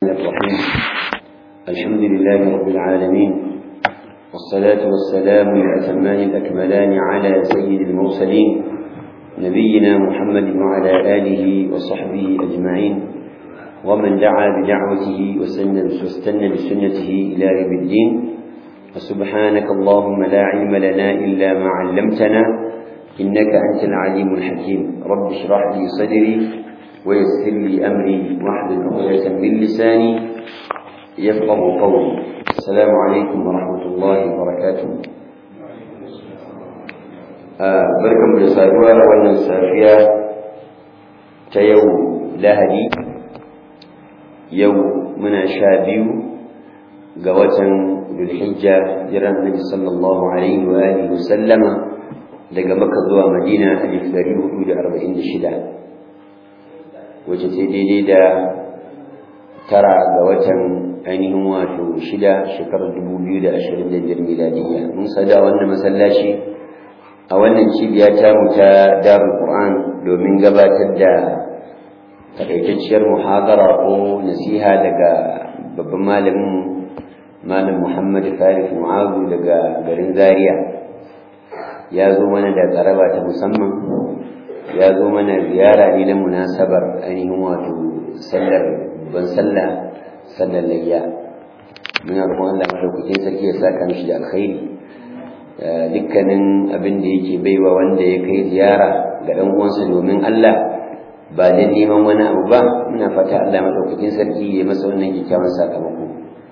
الرحيم الحمد لله رب العالمين والصلاة والسلام الأتمان الأكملان على سيد المرسلين نبينا محمد وعلى آله وصحبه أجمعين ومن دعا بدعوته واستنى بسنته إلى يوم الدين وسبحانك اللهم لا علم لنا إلا ما علمتنا إنك أنت العليم الحكيم رب اشرح لي صدري ويسر لي أمري واحلل عقدة من لساني يفقه قولي السلام عليكم ورحمة الله وبركاته barkan da saduwa a wannan safiya ta yau lahadi yau muna sha biyu ga watan dulhijja jiran nabi sallallahu alaihi wa alihi wa sallama daga maka zuwa madina alif dari hudu da arba'in da shida wacce sai daidai da tara ga watan ainihin wato shida shekarar dubu biyu da ashirin da biyar miladiyya mun sada wannan masallaci a wannan cibiya ta mu ta darul qur'an domin gabatar da takaitacciyar muhadara ko nasiha daga babban malamin malam muhammad farif mu'azu daga garin zaria ya zo mana da tsaraba ta musamman ya zo mana ziyara ne na munasabar ainihin wato sallar ban sallah sallar layya muna roƙon Allah madaukakin sarki ya saka mishi da alkhairi dukkanin abin da yake baiwa wanda ya kai ziyara ga dan uwansa domin Allah ba da neman wani abu ba muna fata Allah madaukakin sarki ya masa wannan kyakkyawan sakamako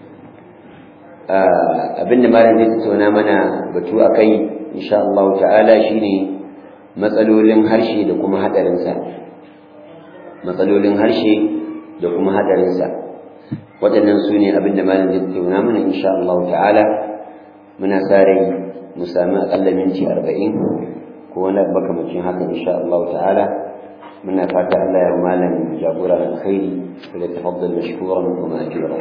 abin da malam zai tattauna mana batu akai insha Allah ta'ala shine matsalolin harshe da kuma hadarinsa matsalolin harshe da kuma hadarinsa waɗannan su ne abin da malam zai tattauna mana insha Allah ta'ala muna sa rai mu sami aƙalla minti arba'in ko wani makamacin haka insha Allah ta'ala muna fata Allah ya malam jagora alkhairi da tafaddal mashkuran wa ma'jura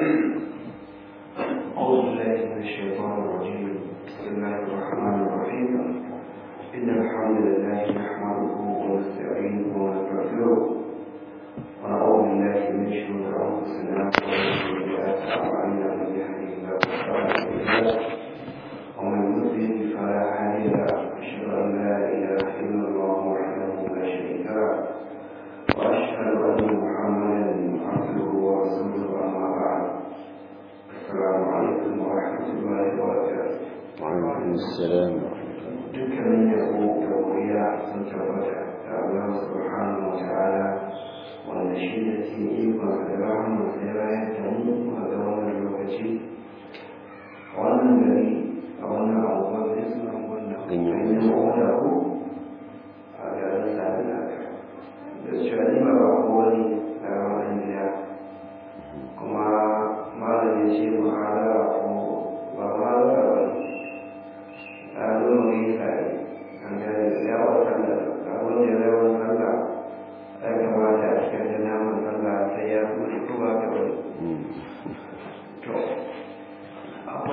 أعوذ بالله من الشيطان الرجيم بسم الله الرحمن الرحيم إن الحمد لله نحمده ونستعينه ونستغفره ونعوذ بالله من شرور أنفسنا ومن سيئات أعمالنا من يهده الله فلا مضل له ومن يضلل فلا هادي له أشهد أن لا إله إلا الله وحده لا شريك له وأشهد أن محمدا عبده ورسوله أما بعد السلام عليكم ورحمة الله وبركاته وعليكم السلام dukkanin yabo da wuriya sun tabbata da Allah subhanahu wa ta'ala wanda shi da cikin ikon da rahama da rayar da mu a ga wannan lokaci a wannan gari a wannan abubuwan da suna wannan ganyen wanda ku a garin sadina da cewa ni ba ba wani a wannan gida kuma malam ya ce muhadara ko ba muhadara ba ne lalu mengikat agar lewat sana kalau dia lewat sana saya kembali akan jenama sana saya pun keluar ke to apa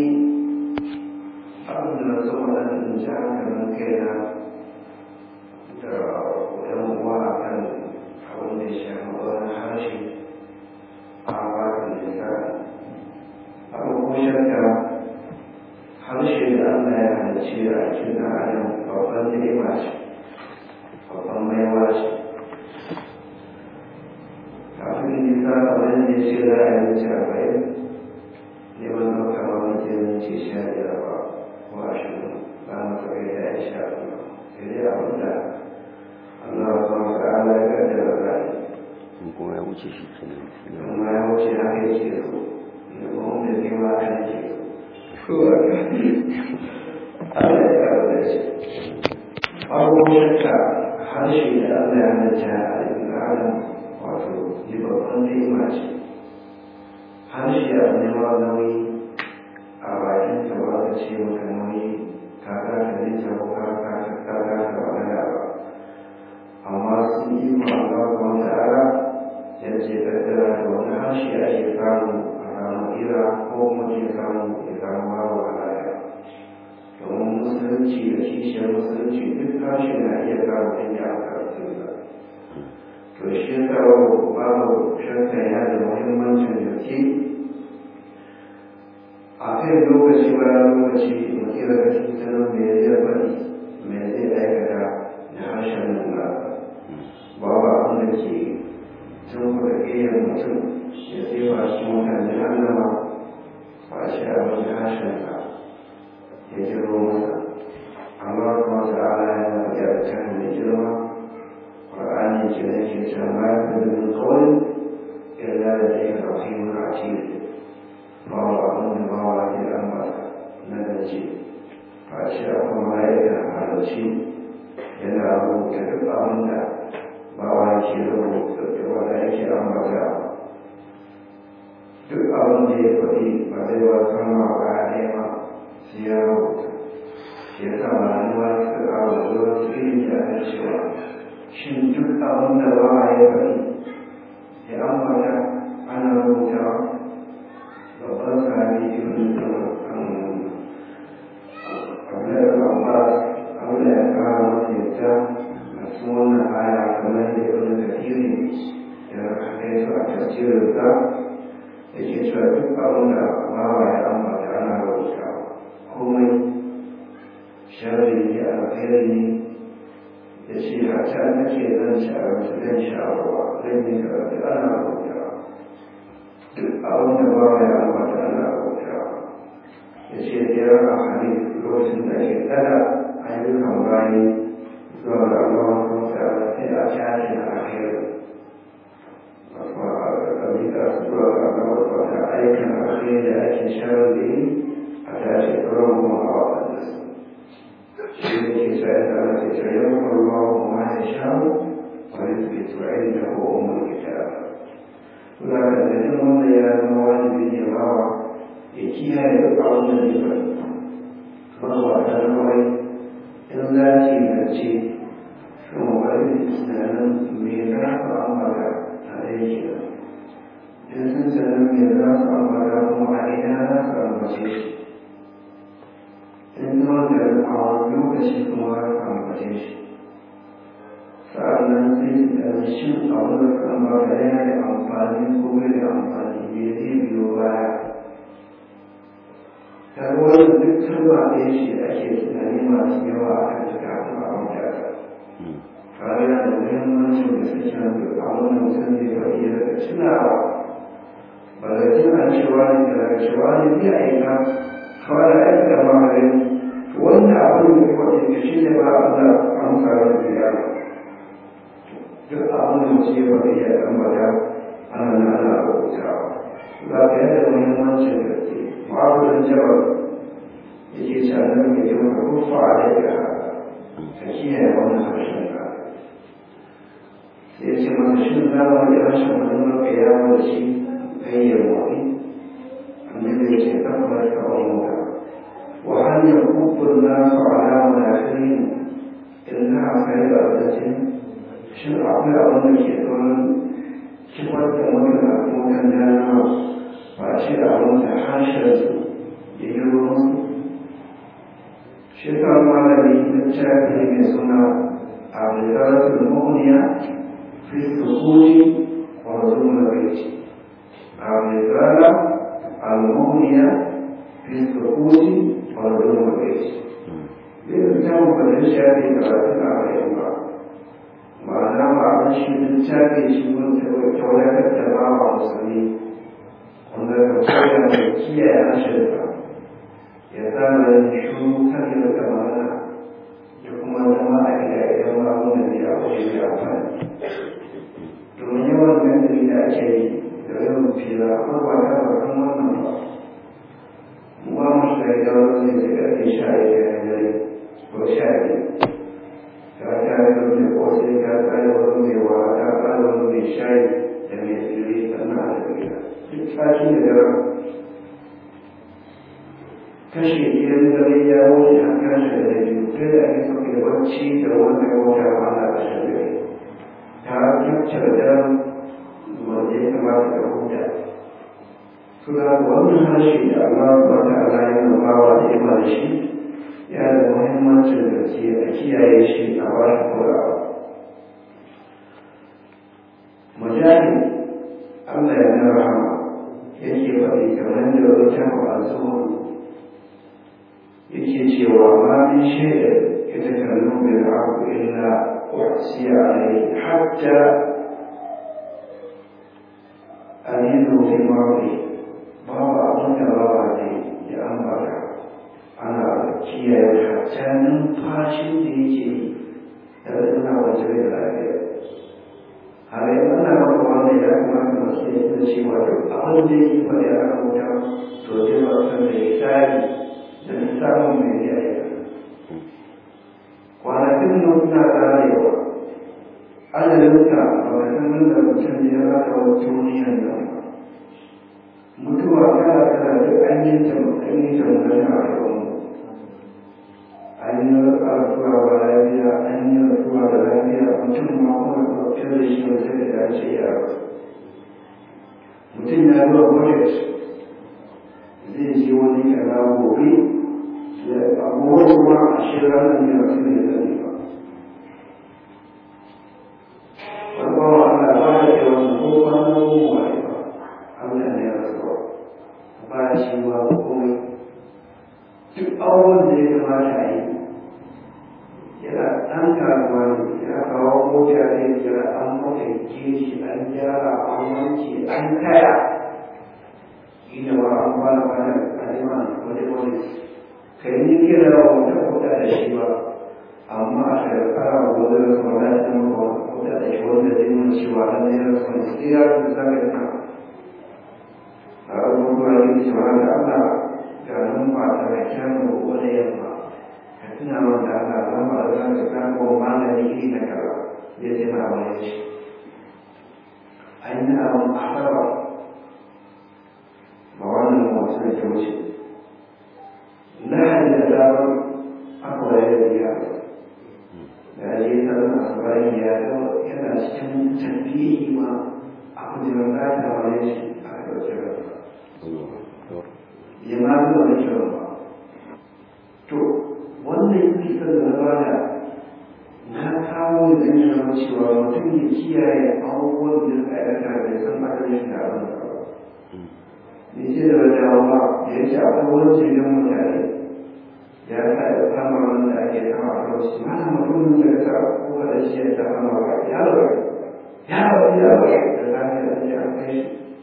abin da so wannan jihar kan kaina da yan uwa akan abin da ya shafi wani harshe a wani lissafi abubuwan shakka harshe da Allah ya halicce a cikin adam babban ni'ima ce babban maiwa ce kafin nisa kamar yadda ya ce za a yi wuce arba'in ne ban ɗauka ba muke minti sha biyar ba ko ashirin za mu kawai da ya sha biyu sai dai abin da Allah ba wa ta'ala ya kaddara za a yi kuma ya wuce shi kenan kuma ya wuce haka yake so da kuma wanda zai ma a yake so abubuwan da harshe da Allah ya halitta a cikin adam wato ji babban ni'ima ce harshe a nema nauyi a bakin ka ba ka ce maka nauyi ka kasa nita ko ka kasa magana ba amma sun yi ma Allah kuma ta'ala ya ce kaddara da wani harshe ake samu a samu ira ko kuma ke samu ya samu babu halaya domin musulunci da kishiyar musulunci duk harshe na iya samu inda a karatun sa to shi yasa babu shakka yana da muhimmancin da kai lokaci bayan lokaci mutum daga cikin sanin me zai faɗi me zai aikata da harshen nan ba babu abin da ke tun kuɗa ƙiyar mutum ya tsefa cikin mutane annama ba shi abin da harshen ka ya jiro masa amma kuma ta'ala yana faɗi a cikin mai girma ƙwar'ani ce da ke cewa ma ya fi da kawai illa da zai rafi mun a cikin bawa abin da bawa ke ambata na dace ba shi a kuma ma'aikata halarci yana rubuta duk abin da bawa ke rubuta da wanda yake ambata duk abin da ya faɗi ba zai ba kama ba ɗaya ba sai ya rubuta shi ya sa ma'anuwa suka kawo zuwa su ilimi a kan cewa shin duk abin da bawa ya faɗi ya ambata ana rubutawa babban sahabi ibn Abdullahi Abbas Allah ya kara masa yadda a cikin wannan aya kamar da ibn Kathiri ya kai su a tafsirin sa yake cewa duk abin da bawa ya ambata ana rubuta komai sharri ne alkhairi ne ya ce hata nake zan ci abinci zan sha ruwa zan yi karatu ana rubuta duk abin da bawa ya ambata ana rubuta ya ce biyar a hali lokacin da ke tsada ayyukan bayi zuwa ga Allah kuma ta sai a tashi a alheri kuma a ƙabila zuwa ga Allah kuma ta aikin alheri da ake sharar da yi a tashi tsoron kuma a waɗanda su shi ne ke sa ya tsara ke ce yau kuma kuma ya sha wani su ke tsoron da ko umar kita Kuna da jin wanda ya zama wajibi ne bawa ya kiyaye duk abin da zai faɗi magwata na wai in za ki zance kan wani tunanin me za su ambata a aiki in sun sanin me za su ambata kuma a ina za su ambace shi in zama da a wani lokaci kuma za su ambace shi sa'annan sai su ɗan shin abin da su ambata yana da amfani ko bai da amfani me zai biyo baya ta wannan duk kalma ɗaya ce ake tunani masu yawa a kan ta kafin a mutaka fara da muhimmancin da suke nan duk a wannan mutum zai faɗi daga tunawa ba da tuna cewa ne daga cewa ne zai aika fara aiki da maharin wanda abin da kuma ke shi ne ba a da amsa da biya duk abin da mutum ya faɗi ya tambaya ana nan ana rubutawa za ka yadda muhimmancin da ke معاذ الجبل يجي سألهم يجب كف عليك فكيها يوم خشنك سيجي من شنك ويرشم من القيامة شيء أي المؤمن الذي يتكبر كأمك وهل يكب الناس على مناخرهم إنها خير أبدة شن أعطي أظن كيتون كفرت مدن أكون جانا ba ce da abin da harshensu ya yi ruwansu shekar malami littafi mai suna a rizalatul mu'niya fi sukuti wa zulmul baiti a rizala al-mu'niya fi sukuti wa zulmul baiti zai littafin ba da shafi karatun a bayan ba ma'ana ba abin shi littafi shi wanda tauratar da ba wa musulmi wanda ka koya da kiyaye harshenka ya tsara shuru kan da kamana da kuma zama a gida idan ba mu da ne a wajen da amfani domin yawan gandari da ake yi da yawan fira amma ba ta ba kan wannan ba mu ba mu shiga gida wani da ƙarfe sha biyar na dare ko sha biyu ka ta yi wani da kosai ka tsara wani mai wa ta tsara wani mai shayi da mai tsiri sannan a tafi gida tashi da daren kashe idan dare ya wuce a kashe da biyu kai da ake sauke da bacci da wanda ya wuce a wanda a kashe da ta kyakce da daren wanda ya kamata da huta suna wannan harshe da Allah ba ta ala ya nufawa da ima da shi ya da muhimmancin da ke a kiyaye shi a bashi kulawa mujahid Allah ya nuna rahama yake faɗi kamar da wata masu cewa ma min shay'in yatakallamu bil haqq illa uhsiya alayhi hatta aminu fi mawdi babu abin da babu ne ya ambata ana kiyaye hatta numfashin da yake yi da suna wajen da lafiya a rai ana maka wanda ya kamata masu yi da cewa duk abin da yake faɗi a kan wuta to zai ba san da ya tsari da lissafin mai ya yi kwanakin nan suna tsarewa adadinka ba ka san da mutum ya rasa wa duniyan nan ba mutuwa kala kala duk an yi ta an yi ta mutane a rayuwar an yi rasuwa ba lafiya an yi rasuwa da lafiya mutum ma kuma ɗauke da shi wata da ya ce ya rasu mutum ya zuwa budget zai je wani kaza gobe ya abubuwa kuma a shirin ranar ya rasu ne zai ba wani bawa ana ba da yawan ko kwanan goma ne ba Allah ne ya rasu ba shi ba komai duk abubuwan da ya kamata a yi yana ɗan kasuwa ne ya kawo mota zai jira an mafaike shi an gyara an wanke an kaya ina ba an bana bana aliman wani wani kai ni kira wa wata kuɗa da shi ba amma a shekara wani da kuma na shi maka kuɗa da shi wanda zai nuna cewa an yi rasu wani sai ya rasu zaka yi a abubuwa yin cewa da Allah ga nan ba ta da kyan wani yamma ka tuna man da Allah zan ba da zan ka ko malami iri na kaza zai ce na wani shi an yi abin asaba ba wannan wasu da ke wuce lahadi da damar aka wayar da biya da je tsarin asibarin ya yana cikin tafiye ma a kujerar lafiya wani shi a ɗauke rasa ya ma zuwa da kiran ba to wannan yake kan da bada na kawo da yana cewa mutum ya kiyaye abubuwan da suka aikata da san adalci da abin da ba ne ce da wajen ba da ya ce akwai wani jirgin mutane ya sa ya kama wanda ake kama a lokaci mana mutumin da ya sa kowa da shi ya sa kama ba ya lura ya lura ya lura da zafi da ake an kai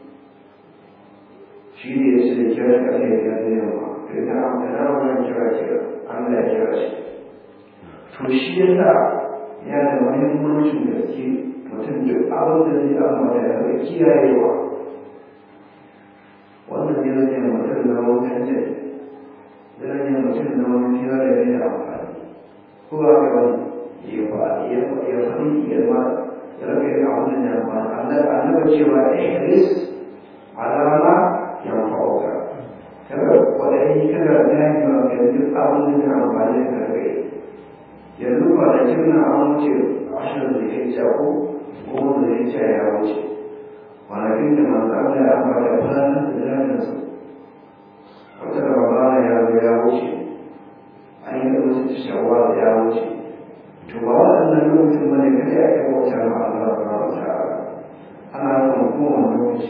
shi shi ne ya ce da kira shi ake ya zai yawa to ita an da na wannan kira kira an da ya kira shi to shi ya sa ya da muhimmancin gaske mutum duk abin da zai ambata ya zai kiyayewa wannan zai zai mutum na wutan jai zai zai mutum na wani kira da zai amfani ko ba ka wani ya faɗi ya faɗi ya ma ya rage ya abin da ya amfani annabi cewa ihris alama yanfa'uka kada wadai kada dani ma ga duk abin da ya amfani da kai yanzu ba da kinna an wuce ashirin da ya ce ko goma da ya ce ya wuce kwanakin da manzo Allah ya ambata fara da dajin su wata ramadana ya zo ya wuce an yi wasu shawwal ya wuce to ba waɗannan lokacin bane kada ya kai wata ma Allah subhanahu wa ta'ala ana son kowane lokaci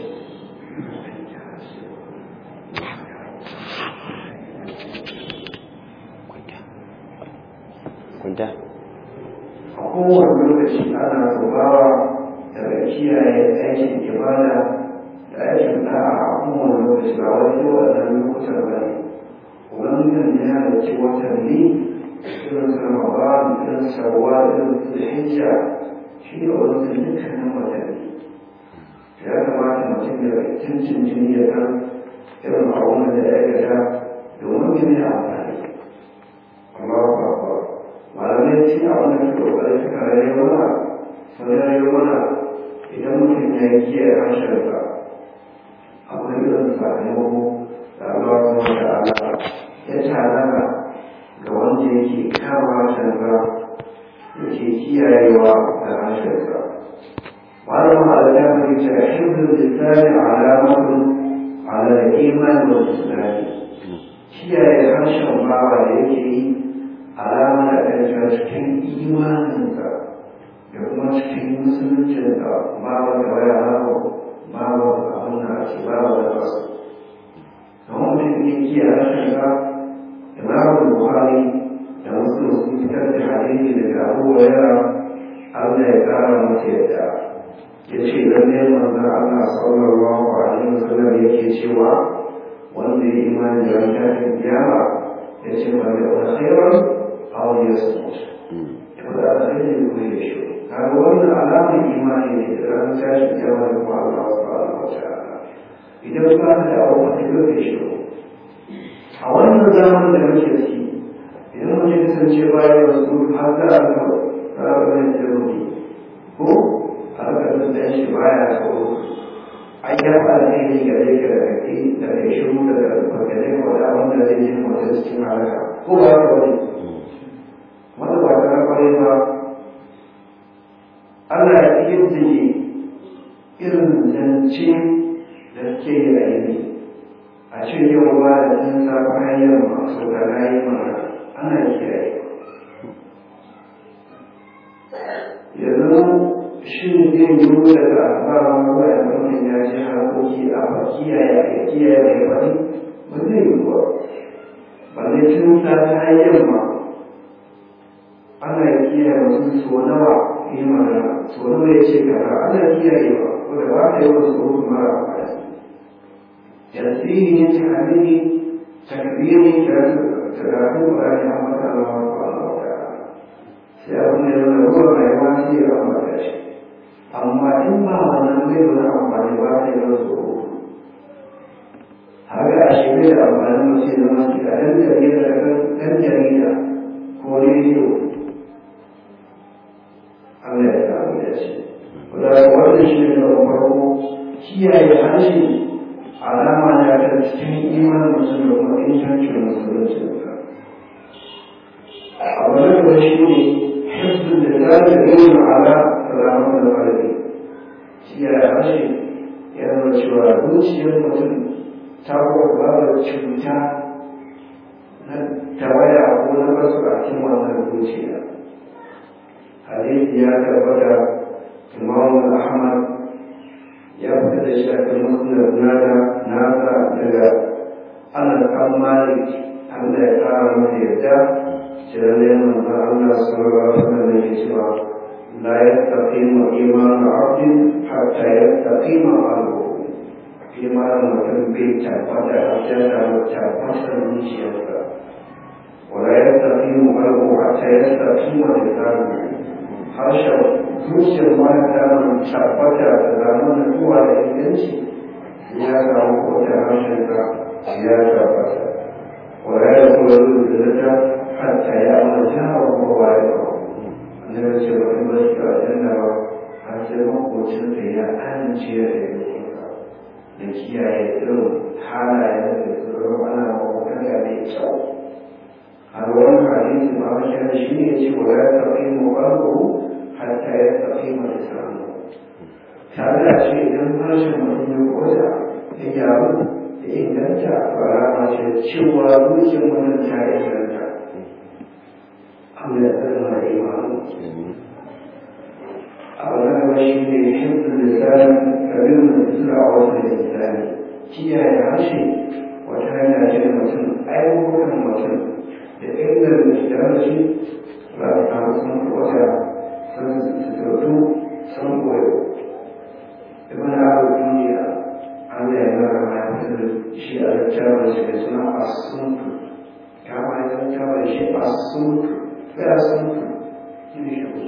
kwanta a kowane lokaci ana rubawa daga kiyaye aikin ibada da aikin da'a a kowane lokaci ba wani waɗannan lokutan ba ne ubangijin ya halarci watanni irin su ramadan irin sarwa irin su hijja shi ne ubangijin dukkanin watanni ya kamata mutum ya cincin jini ya san irin abubuwan da ya aikata domin jini amfani Allahu Akbar malamai shi a wannan kokari suka rayu mana sun rayu mana idan mutum ya yi kiyaye harshensa akwai irin sakamako da Allah kuma da Allah ya tanada ga wanda yake kama harshensa yake kiyayewa da harshensa malam malamai mai ce hibdul lisani alamatun ala iman wa islam kiyaye harshen bawa da yake yi alama da ɗaya cikin imaninsa da kuma cikin musuluncinsa babu da waya babu babu abin da ake babu da wasu kamar mutum ne ke a rashin ba imamu buhari sallallahu alaihi wasallam yake cewa wanda ya imani da ran tashin kiyama ya ce ba da alkhairan aw yasmut to da alkhairi ko ya shi kaga wannan alamar imani ne da ran tashin kiyama da kuma Allah subhanahu wa ta'ala idan ba ka da abu ka yi shi a wannan zamanin da muke ciki idan mutum ya kasance bayan wasu har za a ga ranar da ruhi ko a ga da shi baya tsoro an ya fara ne ga zai ga kake da kai shiru da bakare ko da wanda zai yi mutum cikin halaka ko ba ka wani wanda ba ka kwarai ba Allah ya yi jiki irin zance da ke yi a yi a ce yau ba da sun safa hanyar masu da rayu mara ana kiyaye yanzu shi zai yi daga asaba ruwa da mutum ya ji harkoki a ba kiyaye a kiyaye mai wani ba zai yi ba ba zai tun sa ta hanyar ma ana kiyaye mutum so nawa yi magana so nawa ya ce kaza ana kiyaye ba wanda ba ta yi wasu ruhu mara amfani تنزيه تعليمي تكبيري تدعو أن يحمد الله سبحانه وتعالى سيكون له ما يواسي رحمة شيء أما إما ونمر رحمة يواسي رسوله هذا أشبه أمام المسلمين أن تجد أن تجد كوريدو Allah ya samu da shi. Wadda wannan shi ne da farko kiyaye harshe alama ne a kan cikin imanin mutum da kuma ingancin musuluncinsa abu na gaba shi ne hifzin da za ta yi ala ramar da ƙarfi shi ya harshe ya zama cewa zuciyar mutum ta kuwa babu cuta na tawaya ko na basu a cikin wannan zuciya hadisi ya tabbata imamu ahmad ya fita da shi a kan musnad nada nasa daga ana kan malik Allah ya kara masa yadda shiralle manzo Allah sallallahu alaihi wasallam yake cewa la yastaqimu imanu abdin hatta yastaqima qalbuhu imanin mutum bai tabbata a cikin tabbatar zuciyarsa wala yastaqimu qalbuhu hatta yastaqima lisanuhu harshen zuciyar mata tabbata da zamanin zuwa da inganci ya samu kota harshen ka ya tabbata wala ya kuma zuwa da ta hatta ya mata wa kowa ya kawo annabi ce ba kuma shi a janna ba har sai makocin da ya amince da yankinka da kiyaye irin halayen da su zama ana makwakwaga mai kyau har wani hadisi ma wajen shi ne ce wa ya tafi mu babu hatta ya tafi mai samu tare da ce idan harshen mutum ya koda ya gyaru ya inganta alama ce cewa zuciyar mutum ta inganta Allah ya tsara da imanu abu na gaba shi ne hifzin lisan kabin da suna a wasu da lisani kiyaye harshe wata hanya ce da mutum ayyukan mutum da inganta da harshe ba a samu sun wata sun suturtu sun koyo ibn abu duniya Allah ya mara ma ya fitar da shi a littafin shi da suna asuntu kama ya littafin da shi asuntu sai asuntu shi ne shi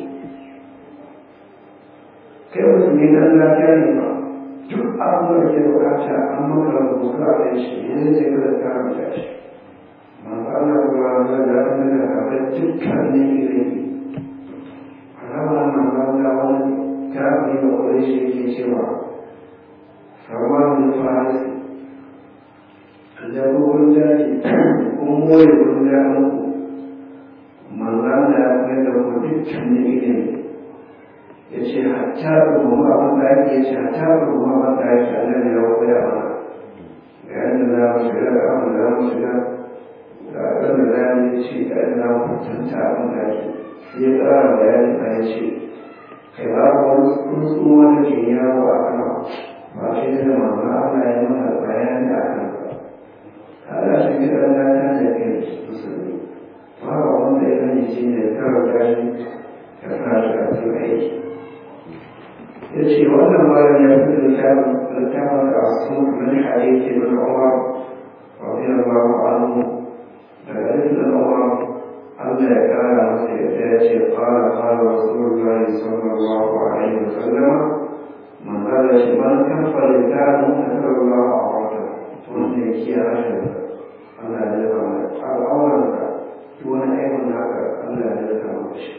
kai mutum ne dan lafiya ne ba duk abin da ke bukata an maka rubutu a kai shi ne zai kada ta rubuta shi manzo Allah ba da da da haɓar dukkan ne ilimi alama manzo Allah wani kafin da kwarai shi yake cewa sarwanin faris da rukun daji kun more kun da muku manzo Allah ya kai da ku dukkan ne ilimi ya ce hatta rubuwa abin da ake ya ce hatta rubuwa abin da ake a nan ya koya mana ga yadda za mu shiga ga abin da za mu shiga ga abin da za mu ce ga yadda za mu kwatanta abin da ake sai ya tsara bayani a ya ce kai ba ku wani tsuntsu wanda ke yawo a kan ba shi da manzo Allah ya mana bayani a kan ba kada shi ga dan lafiya da kai musulmi ba wanda ya sani shi ne kawai gashi ka sa shi a cikin aiki ya ce wannan bayan ya fi littafin littafin da su min hadisi min umar radiyallahu anhu daga ibn umar Allah ya kara masa yadda ya ce qala qala rasulullahi sallallahu alaihi wasallam man qala shi man kafa lisanu sallallahu alaihi wasallam wanda ya kiyaye harshen Allah ya zama al'auranka duk wani aibin haka Allah ya zama shi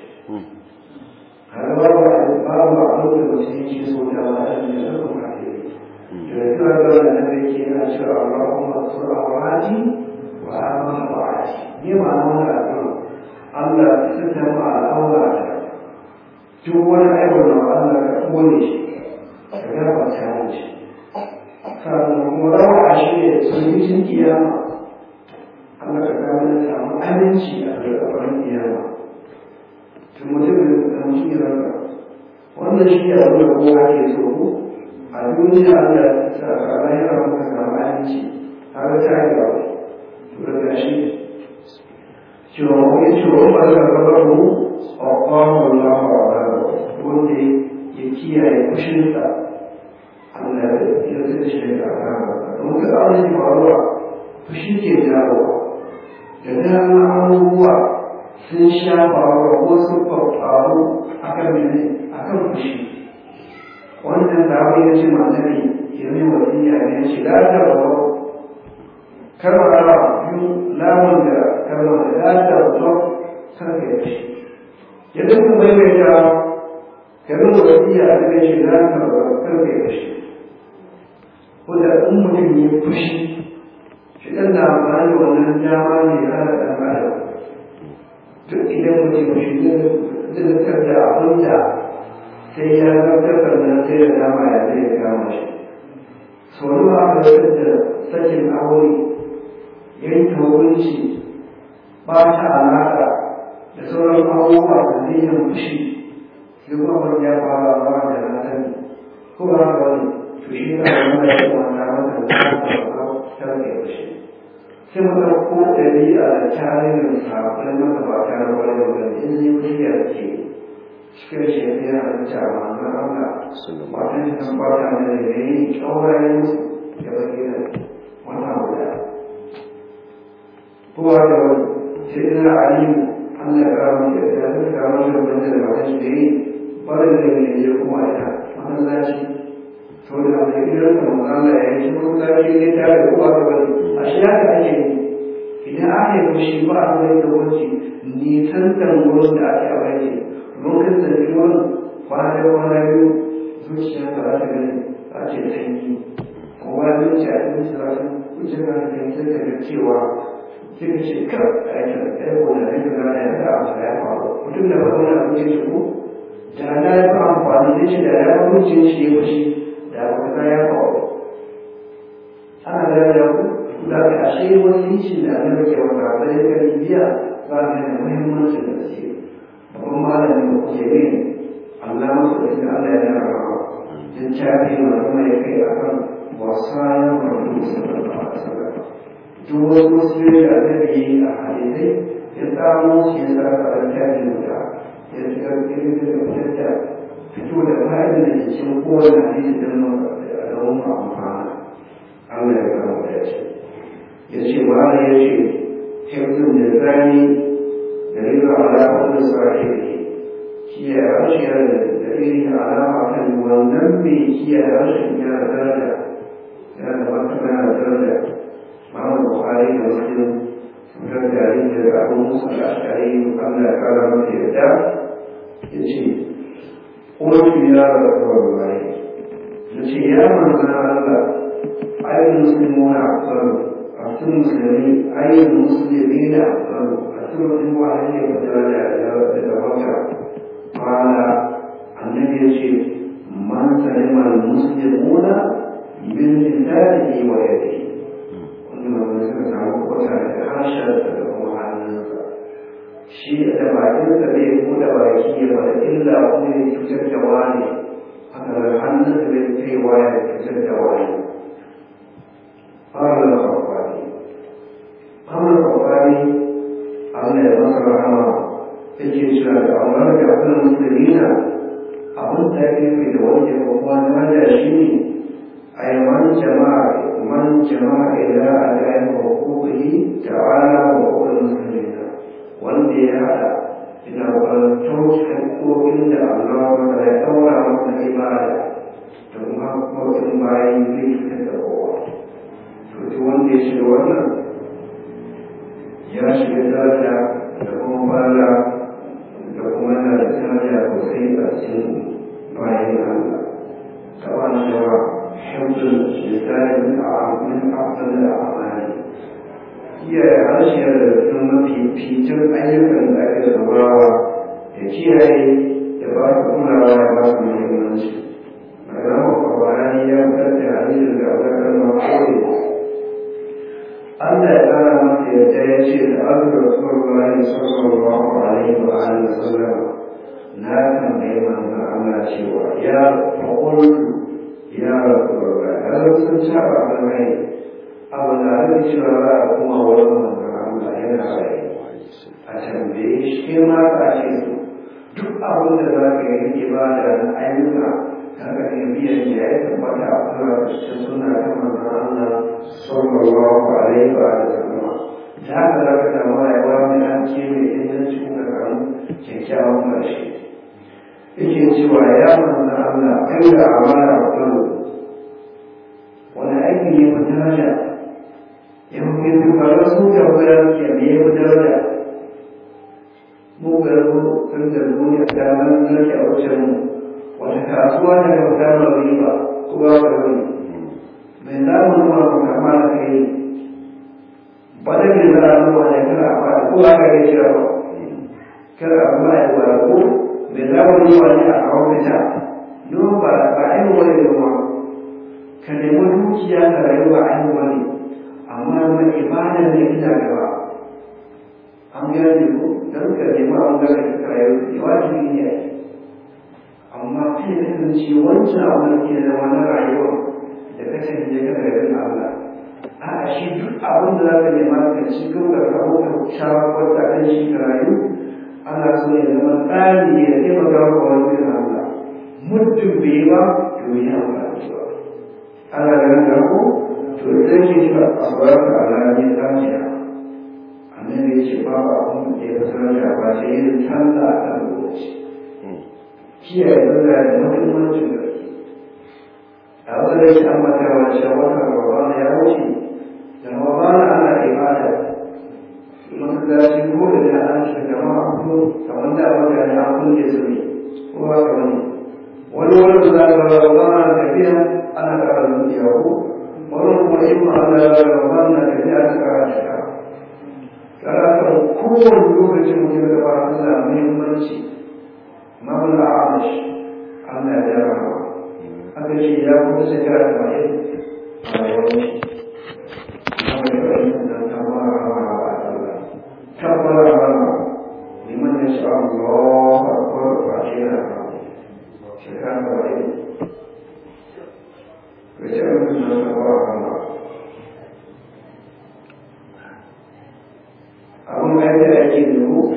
har babu babu abin da mutum yake so da wani da zaka fadi da kuma da wannan da yake yana cewa Allahumma sur awati wa aman awati ne ma wannan addu'a Allah ya sita mu al'aura duk wani aibin da Allah ya kone shi ka ga ba ta shi sannan kuma rawa shi ne sun kiyama Allah ka kawo da samu aminci a gaban kiyama to mutum da mutum ya rasa wannan shi ne abin da kowa ke so ko a duniya Allah ya sa a lahira muka samu aminci har ta yi ba to daga shi cewa wani cewa ba za ka bar mu a kwamon lafa a wanda ya kiyaye kushinsa Allah ya zai shi da aka don ka abin da faruwa fushi ke jawowa da dama abubuwa sun sha faruwa ko sun faru a kan mene a kan fushi wannan zaɓi ya ce manzari ya mai wasiya ne ya ce lada rawa kalmar rawa biyu lamun da kalmar da lada rawa sarka ya fushi ya duka maimaita kalmar wasiya a cikin shi lada rawa sarka ya fushi wanda in mutum ya fushi shi ɗan na amfani da wannan dama ne ya hana ɗan adam duk idan mutum shi zai zartar da abin da sai ya zartar da nan sai da dama ya zai ya kama shi sau da aka zartar da sakin aure yanke hukunci ba ta alaƙa da sauran abubuwa da zai yin fushi sai kuma wani ya fara ba da na sani ko ba haka wani to shi ne wanda ya kuma na mata da ta rage fushi sai mu ɗauko ɗabi'a da tarihin sabbin magabata na wani wani in yi wuriya ke cikin shekara da cewa na Allah wata shi kan bata da da yi ƙaurayen da baki da wata guda kowa da wani sai ina aliyu Allah ya kara mu da ya zai kara mu da wanda da mata shi da yi barin da ne ya kuma ita masallaci sau da mai gidan da mazala ya yi masallaci ne tare da kowa da wani a shi haka ake yi idan aka yi fushi ba a zai da wuce nisantar wurin da ake abace lokacin da wurin kwana da kwana biyu zuciya ta za ta gani za ce sanyi kuma zuciya ta yi sarari zuciya ta gani sai ta ga cewa sai ka ce kar a yi ta ɗaya ko da ɗaya da ya da abu da ya faru mutum da ba wani abu ce shi ko da na ya fi amfani da shi da ya wuce shi ya fushi da abu da ya faru ana gane da ku da ka ashe wasicin da annabi ke wata da ya kari biya za ka da muhimmancin da ce babban malamin da kuke yi Allah masu da shi Allah ya yana rawa jin cafi ma kuma ya kai a kan wasayan rabu sallallahu alaihi wasallam duk wasu musulmi da annabi yi a hadisai ya tsamo shi ya sa ka da cafi da ya shiga cikin da fitar da fito da bayan da ke cikin kowane hadisi don mu amfana Allah ya kama da ya ce ya ce ma'ana ya ce hifzin da zani da rika alama da sahihi kiyaye harshen da irin alama kan wannan mai kiyaye harshen yana daraja yana da martaba yana daraja ma'amar bukhari da muslim sun ga gari daga abu musa da ashari Allah ya kara masa yadda ya ce ƙofi ya rasu wa bayi ya ce ya manzana Allah ayyukan musulmuna a tsaro أكثر المسلمين أي المسلمين أفضل أكثر المسلمين يتوجه يتوجه قال النبي يقول من سلم المسلمون من لسانه ويده وإنما من سمع وسع حاشا له عن shi da bakinsa zai buɗe baki ya bada illa wanda ya cutar da wani haka da hannunsa zai kaiwa ya cutar da wani قال الخطابي قال الخطابي أن مصر رحمه تجي شهادة أمرك أبن المسلمين أبن da ake nufi da wanda ya kuma daraja shi ne a yi man jama'a man jama'a ila a dayan hukuki ta'ala wa hukukin musulmina wanda ya haɗa ina ƙwararrun haƙoƙin da Allah wanda ya ɗaura masa ibada da kuma haƙoƙin bayan zai fitar da kowa to duk wanda ya shiga wannan ya shiga daraja da kuma fara da kuma yana da daraja sosai a cikin bayan Allah ta wannan yawa hibdul lisanin a min afdal al-a'mali kiyaye harshe da cikin mafi fitin ayyukan da ake saurawa da kiyaye da ba su kulawa ya ba su muhimmanci magana kwakwani ya fitar da hadisin da abubakar makore Allah ya kara masa yadda ya ce da azu rasulullahi sallallahu alaihi wa alihi wasallam na tambayi manzon Allah cewa ya faƙultu ya rasulullahi har sun saba mai abu da ake cewa za a kuma wurin manzon Allah yana rai a tambaye shi ma ka ce su duk abin da za ka yi ibada na ayyuka kaga ne biyan da ya tabbata a kuma cikin suna ta manzon Allah sallallahu alaihi wa sallam ta haka za ka samu rayuwa mai hanci mai inganci kuma kan kyakkyawan ƙarshe yake cewa ya manzon Allah kai da amara kullu wani aiki ne mu daraja yau ke dubarar su da wurin ke me ya daraja mu garbu sun da duniya da nan nake a wajen mu wata kasuwa da ga samun riba ko ba ka wani mai zamu nuna mu kama da kai ba da ke za a nuna ne kada a fara ko ba ka yi shi ba kada a kuma yi wa ko mai zamu nuna ne a kawo fita don ba ba ainihin wani da kuma ka nemi dukiya ka rayuwa ainihin wani amma mai ibada ne ina gaba an gane ko don ka nemi an gane ka rayu wajibi ne amma kai da kasance wancan abin ke da wani rayuwa da ka canje ka daga bin Allah a shi duk abin da za ka nema ka ci gaba da kawo ka shawarar da kan shi ka rayu ana so ya zama tsari ya taimaka wa wani bin Allah muddin bai ba to yi amfani ba ana ganin da ko to idan ke shi a baraka alaƙi lafiya annabi ya ce babu abin da ya sanar da ba sai yin sallah a kan lokaci kiyaye sallah da muhimmancin gaske a wanda ya sha mata wani shawara rabana ya wuce da rabana ana ibada masallaci ko da da an shi jama'a ko kamar da mutane an kulle su ne ko ba ka wani wani wani da za ka rabana tafiya ana ƙara zuciya ko wani kuma in ma Allah ya rabana na tafiya ta ƙara shiga karatun kowane lokacin mutum da ba Allah muhimmanci mamla amash Allah ya rama aka ce ya kuma shekara da mai a yawanci kuma da ƙarfin da ta mara rama ba Allah ta mara rama liman ya sha Allah a kwar ba shi na rama shekara da mai ka ce mutum da ta mara rama abin da ya ake dubu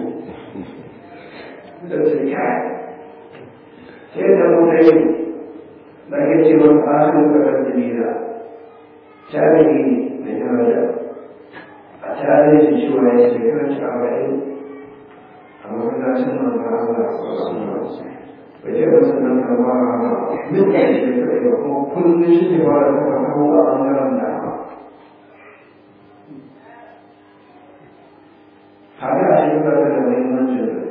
da su kai sai da mutane da ke ce wani asin kasar jamila tarihi mai daraja a tarihi shi cewa ya shekarar shi arba'in a masallacin manzan Allah bai ce wasu nan kama a min da shekarar ba kuma kullum shi ne ba da kafa kawo a ɓangaren dama haka a shi ba da muhimmancin da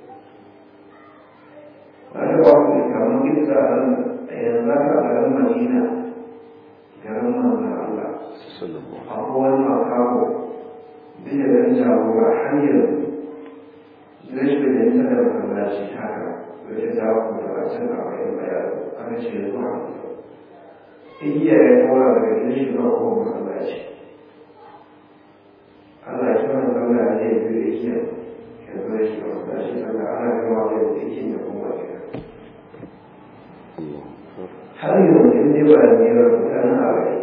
wani ba ku kamar gidsa a nan a yanzu haka a garin madina garin manzan Allah akwai wani makaho bin da garin jagora har yanzu zai shi da nisa da masallaci haka zai ce za ku da bacin a bayan bayan aka ce zuwa igiya ya tura daga gidan shi zuwa kowane masallaci Allah ya kira zauna a zai biyu igiya ya zo shi da masallaci sannan ana gama da igiya da kuma gida har yanzu in dai ba da nera mutanen a bai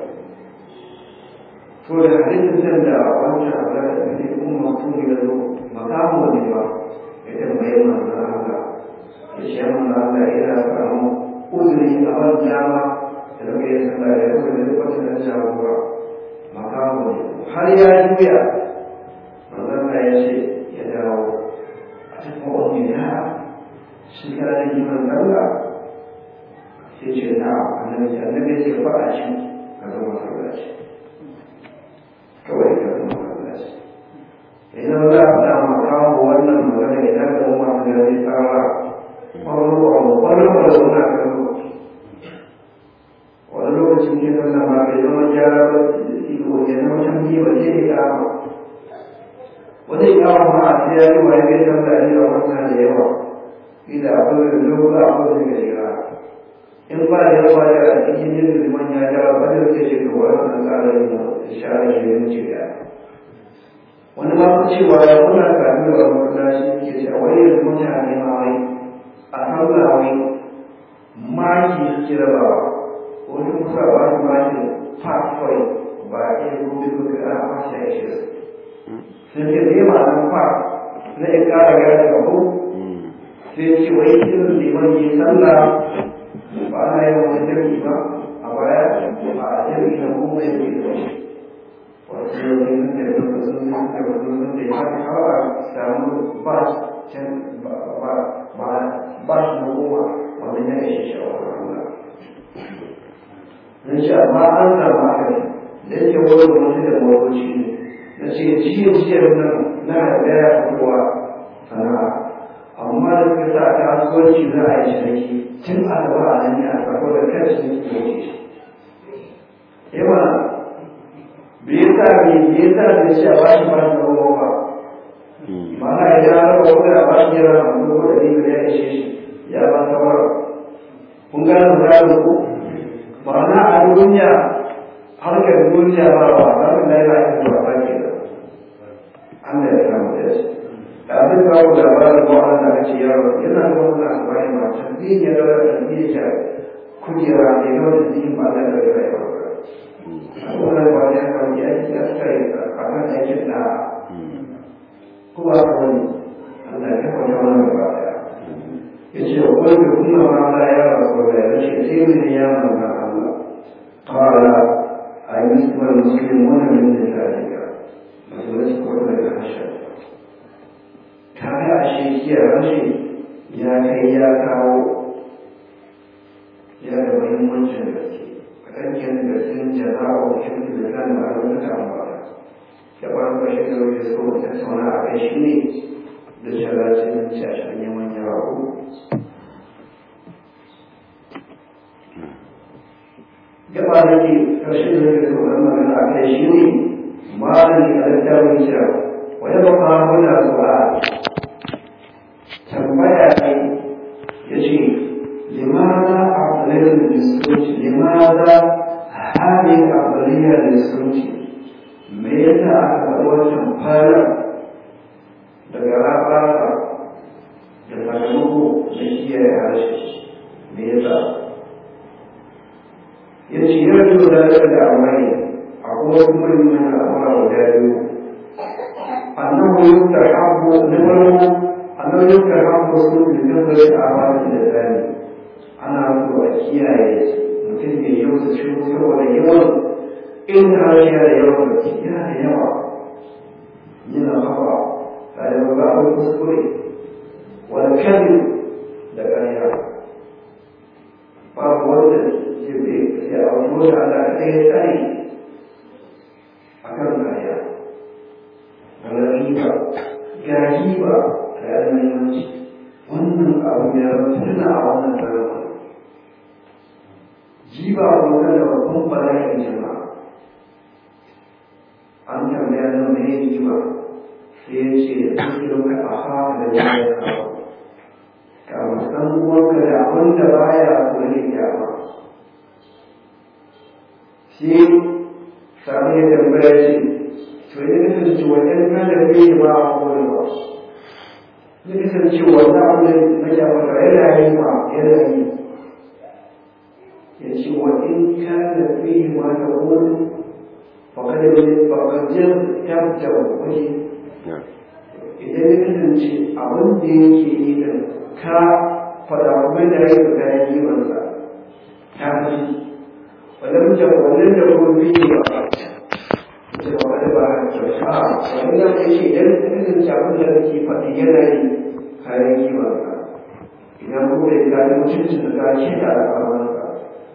to da hadisin da wancan abu da ta kuma mutum ya zo makamu ne ba ya tambaye manzan Allah ya ce mun Allah ina samu uzuri a ban dama da zama ya san da ya kuma da duk wata da jagora makamu ne har ya juya manzon Allah ya ce ya dawo a cikin wani ya shi kana da iman Allah sai ce na annabi annabi ya ce faɗa shi ka zama masallaci kawai ka zama masallaci idan za a samu kawo wannan magana idan ka zama da ya tsara kwallo kwallo da suna kan lokaci wani lokacin ke zama ma bai zama gyara ba iko ya zama can biyu ba sai ya kama wani ya kama ma a sai ya yi wa ya kai san da ajiyar wannan da yawa ila akwai da lokuta akwai da shiga in ba da yawa da a cikin yin liman ya ja ba da ke shi ga wannan tsarin da shara shi ne ce da wani ma ku cewa ya kuna kafin da wani shi ke cewa wani yanzu mutane ma wai a sallah wai maki suke rabawa wani kusa ba su maki part point ba a iya gobe gobe ana kwashe ya shi sun ce zai ma nan part na ya kara gane abu sai ce wai irin liman yi sallah ba ana yin wani jirgi ba a baya a jirgi na kuma ya ke da shi wasu yau ne sun da yau sun sun da wasu sun da ya har a samu ba can ba ba shi na goma wannan ya ishe shawarar Allah na ce amma an samu haka ne da yake wani mutum da motoci ne na ce jiya jiya nan na daya kowa sana'a amma da suka sa kasuwanci za a yi ciniki tun a gaba a nan ya sako da kan ciniki da wuce shi yawa bai yasa bai bai yasa da shi a bashi ba shi goma ba mana ya ja raba wani a bashi yara a kuma da ɗari da ya ishe shi ya ba sauran kun gane da ku ma'ana a duniya harkar duniya ba ba za su da yana yin ba ba ke da Allah ya samu da shi da abin kawo labarin ba wanda aka ce yaro yana da wani labari ma tabbin ya da tabbin ya kujera ne ga wani jikin ba da daga rayuwa a wannan ba ya kawo ya yi ya suka yi a kan aikin da kuma ka wani Allah ya kawo wannan ba daya ya ce wani kuma ma ya rasu da ya ce sai ne ya manzan قال أيسمى المسلمون من ذلك مسألة كل الحشر كان أشياء رشي يا كي يا كاو يا ربهم من جنبتي فكان كان بسن جزاء وحمد لله معلومة عن بعض كبار بشكل يسكو تسونا عيشني لشلاتين تشاشن يوم يراهو gaba da ke ƙarshen da ke tsoron magana a kai shi ne malami a littafin cewa wani baka muna zuwa tambaya ne ya ce limaza a ƙwalarin da suruci limaza halin a ƙwalarin da suruci me yasa aka faɗi wancan fara daga rabata da sakamako da kiyaye harshe me yasa yace yarju da da amai akwai kuma mun al'amura guda biyu annahu yustahabbu nawaru annahu yustahabbu sun da nazari a wani da zani ana so a kiyaye mutum ya yi wasu shi saboda yawan in har yana da yawan gaske yana da yawa yana hawa tare da ba a kuskure wani kan da ƙarya babu wanda ya auto da Allah ɗaya tsari a kan kaya ga riba ga riba ga yanayi wannan abu ya tuna a wannan zama jiba wannan da babban bala'in jama'a an tambaya nan mai riba sai ya ce da suke a haka da ya kawo ka san uwanka da abin da baya kula da kyama shi sami ya tambaya shi to ya kasance wajen nan da bai yi ba a kowane ba ya kasance wannan abin na kyamata yana yi ma yana yi ya ce wa in ka da bai yi ma da wani fakar fakajin tabta wani idan ya kasance abin da yake yi da ka faɗa kuma da ya yi kayan kimansa ta fi wannan da wannan da gobe ne ba ce ba wani ba a wani ya ce shi idan irin abin da kake faɗi yana yi kayan kimansa idan kuma ya ga mutuncin da ka ce da al'amuransa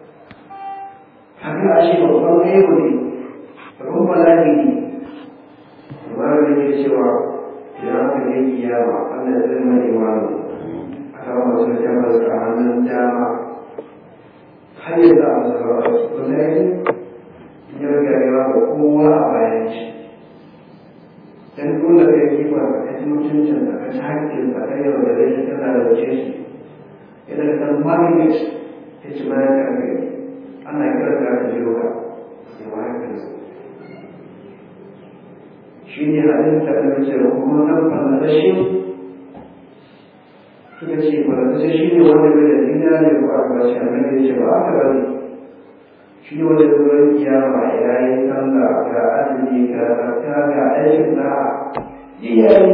haka a ce babban aibu ne babban bala'i ne amma da ke cewa idan aka yi kiyama Allah zai mai wani a kan wasu tabbas a hannun dama har yanzu a zama a cikin ya garewa ga kowa a bayan shi dan dole ka yi ba ka ci mutuncin da ka ci hakkin ka kai yau da rai ka lalace shi yana da dan magnet ya ci bayan ka kai ana kira ka ka jiro ka sai ma haka su shi ne hadin da ka ce kuma nan fallashi suka ce fallashi shi ne wanda bai da dinari ko a bashi annabi ya ce ba aka bari shi wanda zuwan kiyama ya yi sallah ga azumi ga zakka ga aikin da iyaye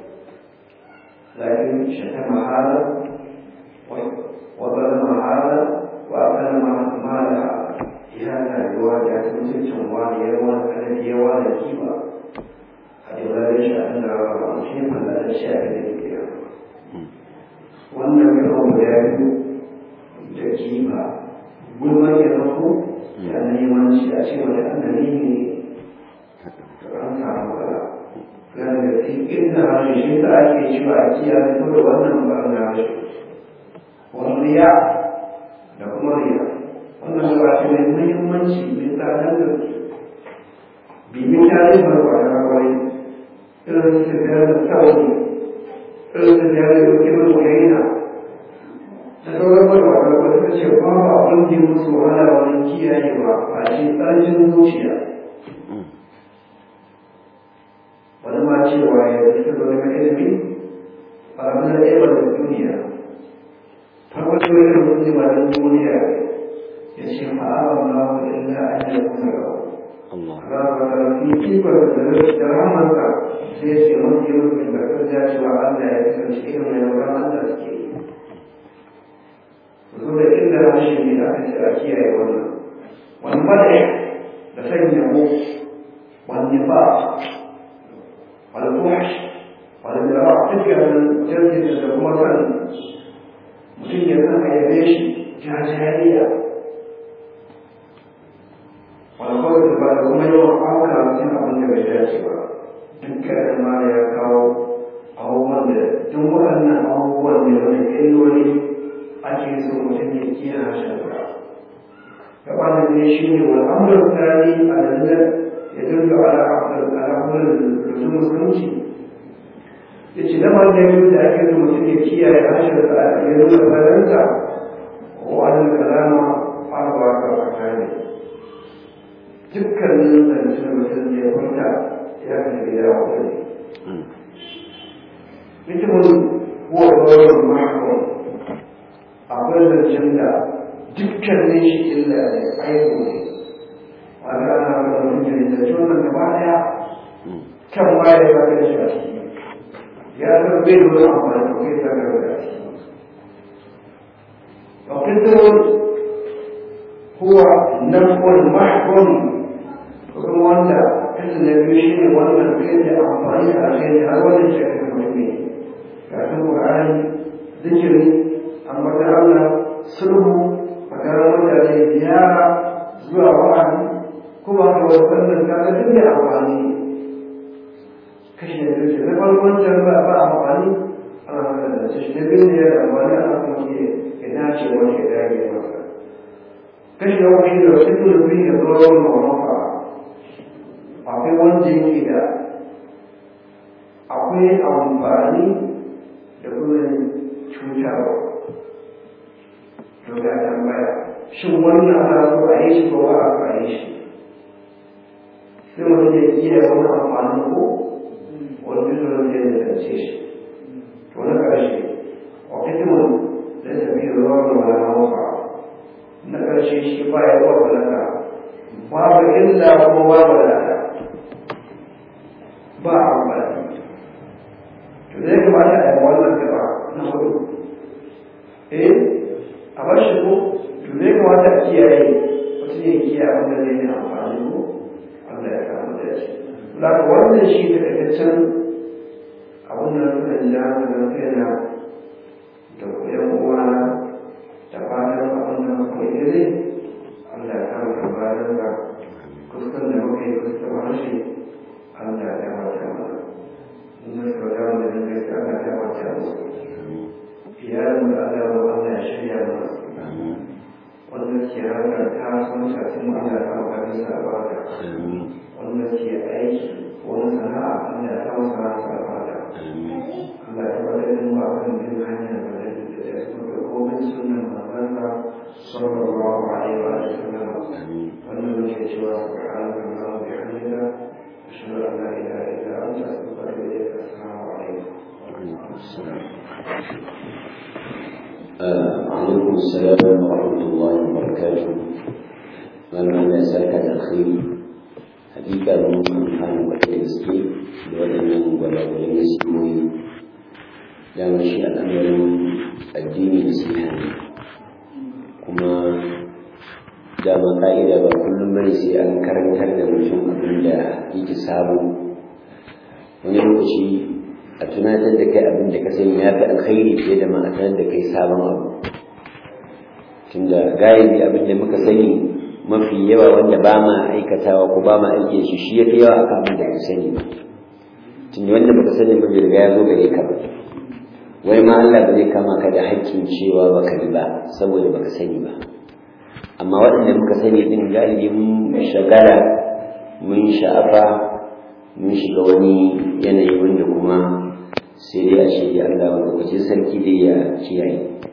lakin shata mahala wa bala mahala wa akala mahala ya na yiwa da ta mutuncin wani ya wani kanadi ya wani kiba a yi zai shi an da rawa shi falla da shi a da ke wannan yawan guda biyu da kiba gulman ya zafo da neman shi a ce wani annabi ne an samu matsala gane da cikin da harshe shi ta ake cewa a kiyaye ko da wannan ɓarin harshe wani riya da kuma riya wannan ba shi mai muhimmanci mai tsadar da bimin tarihin barkwata kwai irin su biyar da sauri irin su biyar da kirin wayaina da sauran barkwata kwai suka ce ba ba abin da musu wahala wani kiyayewa a shi tsarkin zuciya wani ma cewa ya suka zo daga ilimi a ranar ɗaya da duniya farko ce wani mutum ba da duniya ya ce fa'aba ma wa illa an yi kuma ga ba fi kifar da rahamarsa sai ce mafi rufin da kan ja cewa Allah ya kasance irin mai rabon Allah suke yi zo da inda rashin ne da aka ce a kiyaye wannan wani mada da sanya mu wani ba والفحش والذراع تلك الجلد kuma kan mutum ya san a yabe shi jajariya wani kawai da ba da kuma yawan auka mutum abin da bai dace ba dukkan ma ya kawo abubuwan da duk waɗannan abubuwan ne wani illoli ake so mutum ya kiyaye harshen sa gaba da ne shi ne wani amurin tsari a lallar يدل على عقل على عقل لزوم الخمسي yace da ma da yau da ake da mutum ya kiyaye harshen sa ya nuna faransa wa an kalama arba ka fakani dukkanin zance mutum ya furta ya kalli ya wani mutumin huwa sauran mahakon akwai zancen da dukkanin shi illa ne aibu ne a ranar da mutum da wannan gaba daya kan waye ba da shi a ciki ya san bai da amfani da kai ta gaba da shi وقدر هو نفع محكم kuma wanda kasan da biyu shi ne wannan kai da amfani a kai har wani shekaru mutummi kafin ƙur'ani zikiri ambata Allah sulhu makarar mutane ziyara zuwa wa'azi kuma ga wannan kaga duk da amfani kashi da biyu na farkon can ba ba amfani ana magana da shi na biyu ne da amfani ana kuma ke ya dace wani ya dage masa kashi na wani da wasu dole biyu ya zo wani mamafa akwai wanda yake da akwai amfani da kuma cutarwa to ga tambaya shin wannan ana so a yi shi ko ba a yi shi sai mutum ya iya wani amfani ko wani zuwa zai da kance shi to na ƙarshe a fitimin da tafi zuwa da wani mafa na ƙarshe shi ba ya ba balaka babu illa kuma babu lada ba amfani to zai kamata a yi wannan gaba na hudu eh a bar shi ko to zai kamata a kiyaye mutum ya kiyaye wanda zai yi amfani ko Allah ya kama da shi Laka wannan shi da takaitaccen abin da suka ji da haka kaina da yan uwana da fatan abin da muka yi dai Allah ya kama da bayan da kuskan da muka yi kuskan harshe Allah ya kama da mana inda suka dawo da zai kai Allah ya kama da musu iyalin da Allah ya Allah ya shirya mana wanda ke harkar kasuwanci a cikin Allah ya kama da sa ba da wanda ke aiki wani sana'a Allah ya kama sana'a sa ba da Allah ya tabbatar da mu a kan bin hanyar da zai da ya kuma da komai sunan manzansa sallallahu alaihi wa sallam wannan muke cewa subhanaka allahumma wa bihamdika ashhadu an la ilaha illa anta astaghfiruka wa atubu ilaik assalamu alaikum عليكم السلام ورحمة الله وبركاته من ya saka da alkhairi hakika mun amfani wa da gaske da waɗannan gwalagwalin nasihohi dama shi al'amarin addini da siha ne kuma dama ka'ida ba kullum bane sai an karantar da mutum abin da yake sabo wani lokaci a tunatar da kai abin da ka sani ya fi alkhairi fiye da ma a tunatar da kai sabon abu tunda galibi abin da muka sani mafi yawa wanda ba ma aikatawa ko ba ma aiki shi shi ya fi yawa akan abin da ka sani ba tunda wanda baka sani ba bai riga ya zo gare ka ba wai ma Allah ba zai kama ka da haƙƙin cewa baka yi ba saboda baka sani ba amma waɗanda muka sani din galibi mun shagala mun sha'afa mun shiga wani yanayi wanda kuma sai dai a ce ya Allah wanda kwace sarki dai ya kiyaye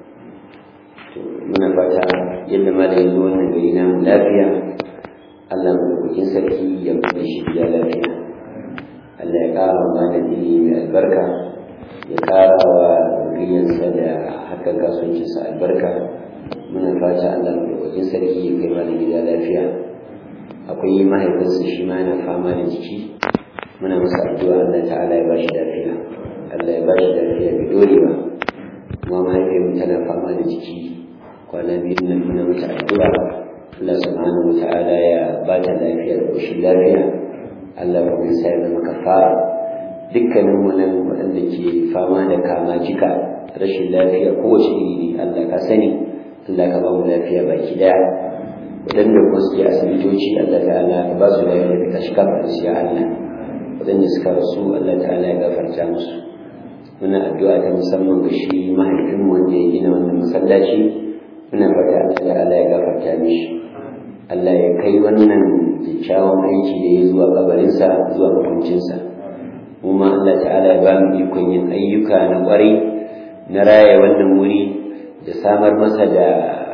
to muna fata yadda ma da yanzu wannan gari na lafiya Allah madaukakin sarki ya bude shi gida lafiya Allah ya ƙara wa malam ilimi mai albarka ya ƙara wa zuriyarsa da haka kasuwancinsa albarka muna fata Allah madaukakin sarki ya kai malam gida lafiya akwai mahaifinsa shi ma yana fama da jiki muna masa addu'a Allah ta'ala ya bashi lafiya Allah ya bashi lafiya bai dore ba kuma mahaifiyarmu tana fama da jiki kwana biyu nan muna mata addu'a Allah subhanahu wa ta'ala ya ba ta lafiya da koshin lafiya Allah kuma ya sa ya zama kafara dukkanin mu nan waɗanda ke fama da kama jika rashin lafiya kowace iri ne Allah ka sani Allah ka ba mu lafiya baki daya waɗanda kuma suke asibitoci Allah ta'ala ka ba su lafiya ka tashi kafa su ya Allah waɗanda suka rasu Allah ta'ala ya gafarta musu muna addu'a ta musamman ga shi mahaifinmu wanda ya gina wannan masallaci muna fata Allah ta'ala ya gafarta mishi Allah ya kai wannan kyakkyawan aiki da ya zuwa kabarinsa zuwa makwancinsa kuma Allah ta'ala ya ba mu ikon yin ayyuka na ƙwarai na raya wannan wuri da samar masa da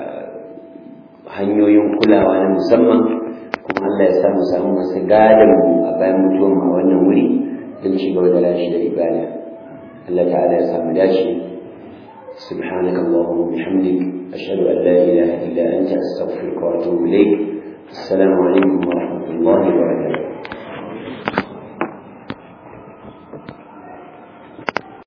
hanyoyin kulawa na musamman kuma Allah ya samu samu masu gadon mu a bayan mutuwan a wannan wuri don ci gaba da rashi da ibada Allah ta'ala ya samu dace سبحانك اللهم وبحمدك أشهد أن لا إله إلا أنت أستغفرك وأتوب إليك السلام عليكم ورحمة الله وبركاته